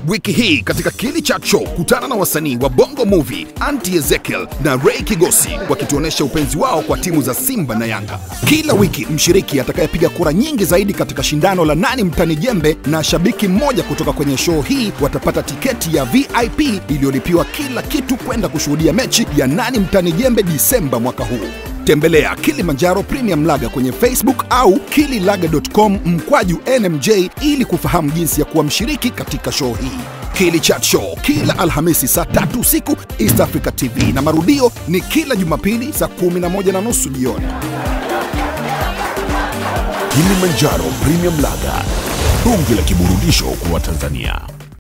Wiki hii katika Kili Chat Show, kutana na wasanii wa Bongo Movie, Auntie Ezekiel na Ray Kigosi wakituonesha upenzi wao kwa timu za Simba na Yanga. Kila wiki mshiriki atakayepiga kura nyingi zaidi katika shindano la nani mtani jembe na shabiki mmoja kutoka kwenye show hii watapata tiketi ya VIP iliyolipiwa kila kitu kwenda kushuhudia mechi ya nani mtani jembe Disemba mwaka huu. Tembelea Kilimanjaro Premium Laga kwenye Facebook au kililaga.com mkwaju NMJ ili kufahamu jinsi ya kuwa mshiriki katika show hii. Kili Chat Show kila Alhamisi saa tatu usiku East Africa TV na marudio ni kila Jumapili saa kumi na moja na nusu jioni. Kilimanjaro Premium Laga, bunge la kiburudisho kwa Watanzania.